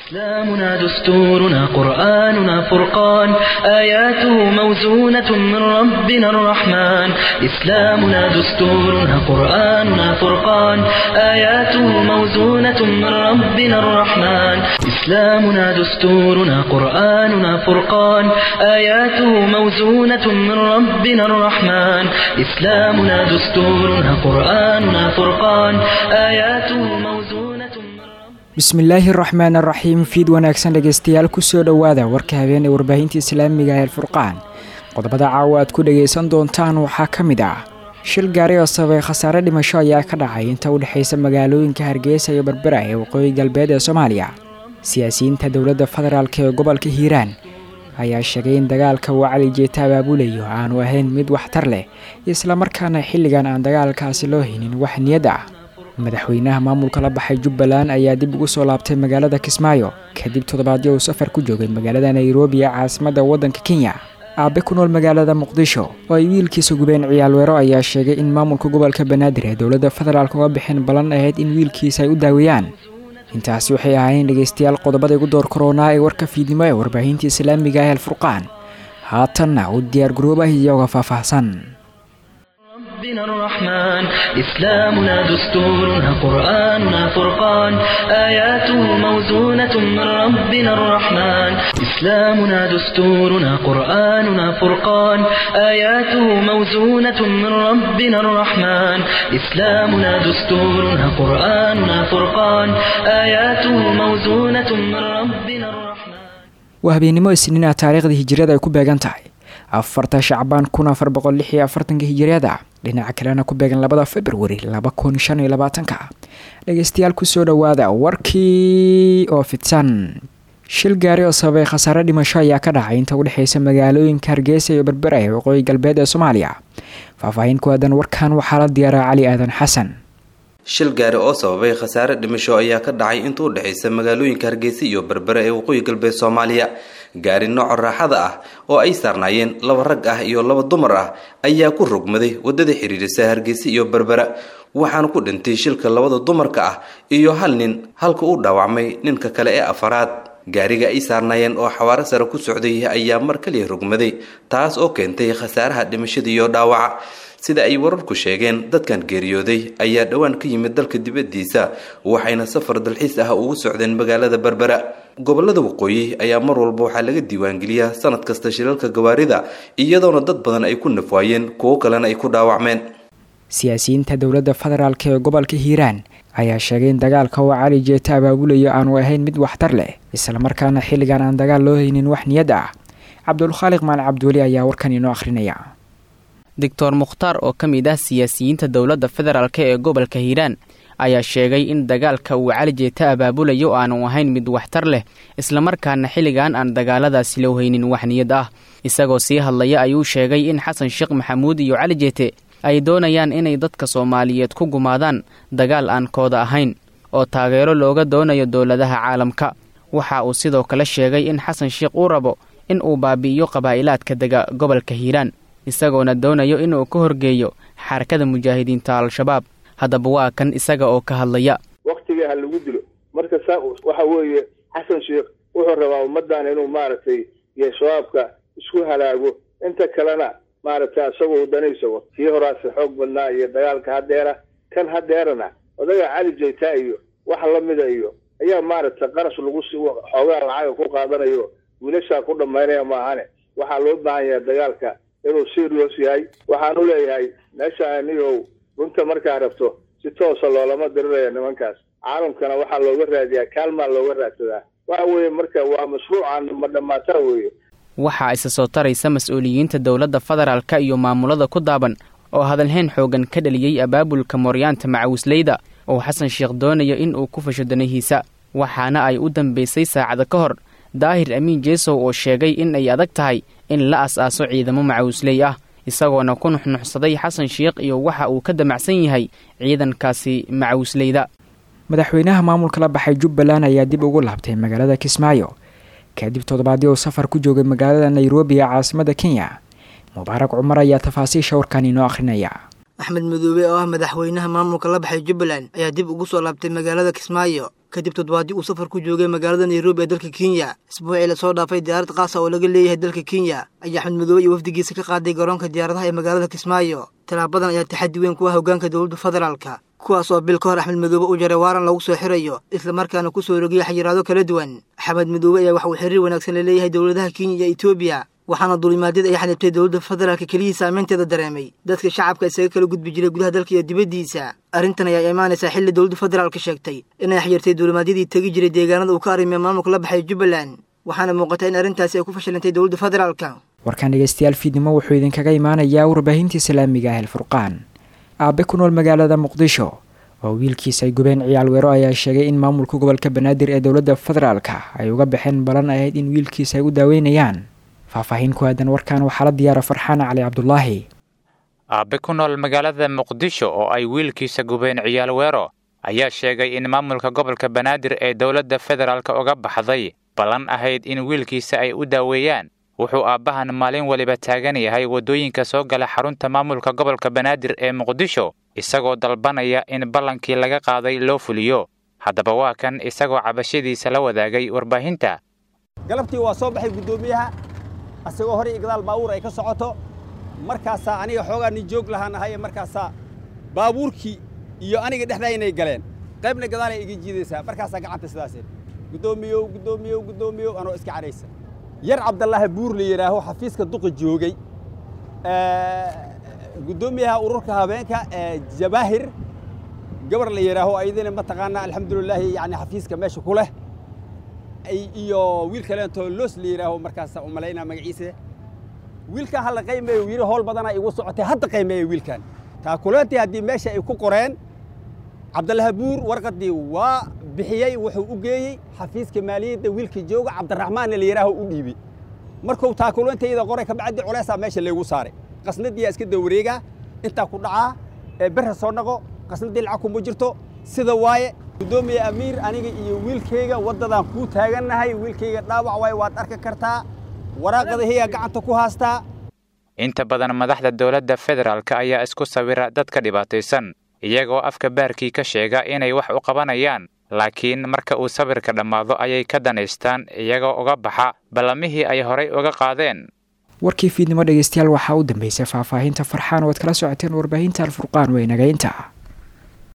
إسلامنا دستورنا قرآننا فرقان آياته موزونة من ربنا الرحمن إسلامنا دستورنا قرآننا فرقان آياته موزونة من ربنا الرحمن إسلامنا دستورنا قرآننا فرقان آياته موزونة من ربنا الرحمن إسلامنا دستورنا قرآننا فرقان آياته موزونة من bismillaahi araxmaan araxiim fiid wanaagsan dhegeystayaal kusoo dhowaada warka habeen ee warbaahinta islaamiga ee alfurqaan qodobada caawa aad ku dhagaysan doontaan waxaa ka mid ah shil gaari oo sababay khasaare dhimasho ayaa ka dhacay inta u dhexaysa magaalooyinka hargeysa iyo berbera ee waqooyi galbeed ee soomaaliya siyaasiyiinta dowladda federaalk ee gobolka hiiraan ayaa sheegay in dagaalka uu cali jeeta abaabulayo aanu ahayn mid waxtar leh islamarkaana xilligan aan dagaalkaasi loo haynin wax niyad ah madaxweynaha maamulka la baxay jubbaland ayaa dib ugu soo laabtay magaalada kismaayo kadib toddobaadyo uu safar ku joogay magaalada nairobi ee caasimadda waddanka kenya aabe ku nool magaalada muqdisho oo ay wiilkiisa gubeen ciyaalweero ayaa sheegay in maamulka gobolka banaadir ee dowladda federaalk uga bixin ballan ahayd in wiilkiisa ay u daaweeyaan intaasi waxay ahaayeen dhegeystayaal qodobada igu door koronaa ee warka fiidnimo ee warbaahinta islaamiga ee alfurqaan haatanna u diyaar garoobah iyaga faahfaahsan ربنا الرحمن إسلامنا دستورنا قرآننا فرقان آياته موزونة من ربنا الرحمن إسلامنا دستورنا قرآننا فرقان آياته موزونة من ربنا الرحمن إسلامنا دستورنا قرآننا فرقان آياته موزونة من ربنا الرحمن waa habeenimo isniina taariikhda hijiriyada ay ku beegan tahay afarta shacbaan kun afar boqol lix iyo afartanka hijiriyada dhinaca kalena ku beegan labada februari laba kun shan iyo labaatanka dhegeystayaal kusoo dhowaada warkii oo fidsan shil gaari oo sababay khasaare dhimasho ayaa ka dhacay inta udhexeysa magaalooyinka hargeysa iyo berbera ee waqooyi galbeed ee soomaaliya faahfaahin ku aadan warkan waxaa la diyaaraa cali aadan xasan shil gaari oo sababay khasaare dhimasho ayaa ka dhacay inta u dhexaysa magaalooyinka hargeysa iyo berbere ee waqooyi galbeed soomaaliya gaari nooca raaxada ah oo ay saarnaayeen laba rag ah iyo laba dumar ah ayaa ku rogmaday waddada xiriirisa hargeysa iyo berbera waxaana ku dhintay shilka labada dumarka ah iyo hal nin halka uu dhaawacmay ninka kale ee afaraad gaariga ay saarnaayeen oo xawaaro sare ku socday ayaa mar kaliya rogmaday taas oo keentay khasaaraha dhimashada iyo dhaawaca sida ay wararku sheegeen dadkan geeriyooday ayaa dhowaan ka yimid dalka dibaddiisa waxayna safar dalxiis ah ugu socdeen magaalada berbera gobolada waqooyi ayaa mar walba waxaa laga diiwaangeliyaa sanad kasta shilalka gawaarida iyadoona dad badan ay ku nafwaayeen kuwo kalena ay ku dhaawacmeen siyaasiyiinta dowladda federaalk ee gobolka hiiraan ayaa sheegay in dagaalka uu cali jeeta abaabulayo aanu ahayn mid waxtar leh islamarkaana xilligan aan dagaal loo haynin wax niyad ah cabdulkhaaliq maal cabdiweli ayaa warkan inoo akhrinaya doctor mukhtaar oo ka mid ah siyaasiyiinta dowladda federaalk ee gobolka hiiraan ayaa sheegay in dagaalka uu cali jeeta abaabulayo aanu ahayn mid waxtar leh islamarkaana xilligan aan dagaaladaasi loo haynin wax niyad ah isagoo sii hadlaya ayuu sheegay in xasan sheekh maxamuud iyo cali jeete ay doonayaan inay dadka soomaaliyeed ku gumaadaan dagaal aan kooda ahayn oo taageero looga doonayo dowladaha caalamka waxa uu sidoo kale sheegay in xasan sheekh uu rabo in uu baabi'iyo qabaa'ilaadka dega gobolka hiiraan isagoona doonayo inuu ka horgeeyo xarakada mujaahidiinta al-shabaab haddaba waa kan isaga oo ka hadlaya waktiga ha lagu dilo marka saa waxa weeye xasan sheekh wuxuu rabaa ummaddan inuu maaragtay iyo shabaabka isku halaago inta kalena maaragtay isagoo danaysago kii horaase xoog badnaa iyo dagaalka hadeera kan hadeerana odaga cali jayta iyo wax lamida iyo ayaa maaragtay qarash lagu si xoogaa lacaga ku qaadanayo wiilashaa ku dhammaynaya maahane waxaa loo baahan yahay dagaalka inuu serious yahay waxaanu leeyahay meesha anigow runta markaa rabto si toosa loolama diriraya nimankaas caalamkana waxaa looga raadiyaa kaalmaa looga raadsadaa waxa weeye marka waa mashruucan ma dhammaataa weeye waxaa isa soo taraysa mas-uuliyiinta dowladda federaalka iyo maamulada ku daaban oo hadalhayn xoogan ka dhaliyey abaabulka mooryaanta macawisleyda oo xasan sheekh doonayo in uu ku fasho danahiisa waxaana ay u dambaysay saacada ka hor daahir amiin jeesow oo sheegay in ay adag tahay in la as-aaso ciidamo macawisley ah isagoona ku nuxnuxsaday xasan sheekh iyo waxa uu ka damacsan yahay ciidankaasi macawisleyda madaxweynaha maamulka la baxay jubbaland ayaa dib ugu laabtay magaalada kismaayo kadib toddobaadii uu safar ku joogay magaalada nairobi ee caasimada kenya mubaarak cumar ayaa tafaasiisha warkan inoo akhrinaya axmed madoobe oo ah madaxweynaha maamulka la baxay jubbaland ayaa dib ugu soo laabtay magaalada kismaayo kadib toddobaadii uu safar ku joogay magaalada nairobi ee dalka kenya isbuucii lasoo dhaafay diyaarad qaasa oo laga leeyahay dalka kenya ayaa axmed madoobe iyo wafdigiisa ka qaaday garoonka diyaaradaha ee magaalada kismaayo talaabadan ayaa taxaddi weyn kuwa hoggaanka dowladda federaalka kuwaas oo bil ka hor axmed madoobe u jaray waaran lagu soo xirayo islamarkaana ku soo rogiyay xayiraado kala duwan axmed madoobe ayaa waxa uu xiriir wanaagsan la leeyahay dowladaha kenya iyo etoobiya waxaana duulimaadyada ay xanibtay dowladda federaalka keliyii saameynteeda dareemay dadka shacabka isaga kala gudbi jiray gudaha dalka iyo dibaddiisa arrintan ayaa imaanaysaa xilli dowladda federaalka sheegtay inay xyirtay duulimaadyadii tegi jiray deegaanada uu ka arimiya maamulka la baxay jubbaland waxaana muuqata in arrintaasi ay ku fashilantay dowladda federaalka warkaan dhegeystayaal fiidnimo wuxuu idinkaga imaanayaa warbaahinta islaamiga ah elfurqaan aabe ku nool magaalada muqdisho oo wiilkiisa ay gubeen ciyaal weero ayaa sheegay in maamulka gobolka banaadir ee dowladda federaalka ay uga baxeen balan ahayd in wiilkiisa ay u daaweynayaan faahfaahin ku aadan warkan waxaa la diyaara farxaan cali cabdulaahi aabe ku nool magaalada muqdisho oo ay wiilkiisa gubeen ciyaal weero ayaa sheegay in maamulka gobolka banaadir ee dowladda federaalk uga baxday ballan ahayd in wiilkiisa ay u daaweeyaan wuxuu aabbahan maalin waliba taagan yahay waddooyinka soo gala xarunta maamulka gobolka banaadir ee muqdisho isagoo dalbanaya in ballankii laga qaaday loo fuliyo haddaba waa kan isagoo cabashadiisa la wadaagay warbaahinta galabtii waa soo baxay guddoomiyaha asagoo hore iyo gadaal baabuur ay ka socoto markaasaa aniga xoogaa nin joog lahaan ahaye markaasaa baabuurkii iyo aniga dhexdaynay galeen qaybna gadaalay iga jiidaysaa markaasaa gacanta sidaaseen guddoomiyow guddoomiyow guddoomiyow anoo iska cadhaysa yar cabdallaahi buur la yidhaaho xafiiska duqa joogay guddoomiyaha ururka habeenka ee jabaahir gabar la yidhaaho ayadina mataqaanaa alxamdulilaahi yani xafiiska meesha ku leh iyo wiil kaleentoo loos la yidhaaho markaasa u malaynaa magaciisa wiilkan hala qaymeeyo yidhi howl badanaa igu socotay hadda qaymeeya wiilkan taakuleantii haddii meesha ay ku qoreen cabdallaahi buur warqaddii waa bixiyey wuxuu u geeyey xafiiska maaliyadda wiilka jooga cabdiraxmaanna la yidhaaho u dhiibi markuu taakuleantayda qoray kabacdi culeysaa meesha laygu saaray qasnadiyaa iska dawareegaa intaa ku dhacaa ee berra soo dhaqo qasnadii lacag kuma jirto sida waaye guddoomiye amiir aniga iyo wiilkayga waddadaan kuu taagannahay wiilkayga dhaawac waaye waad arki kartaa waraaqadahiyaa gacanta ku haastaa inta badan madaxda dowladda federaalk ayaa isku sawira dadka dhibaataysan iyagoo afka baarkii ka sheega inay wax u qabanayaan laakiin marka uu sawirka dhammaado ayay ka danaystaan iyagoo uga baxa ballamihii ay horay uga qaadeen warkii fiidnimo dhegeystayaal waxaa u dambeysay faahfaahinta farxaan oo ad kala socoteen warbaahinta alfurqaan weynagaynta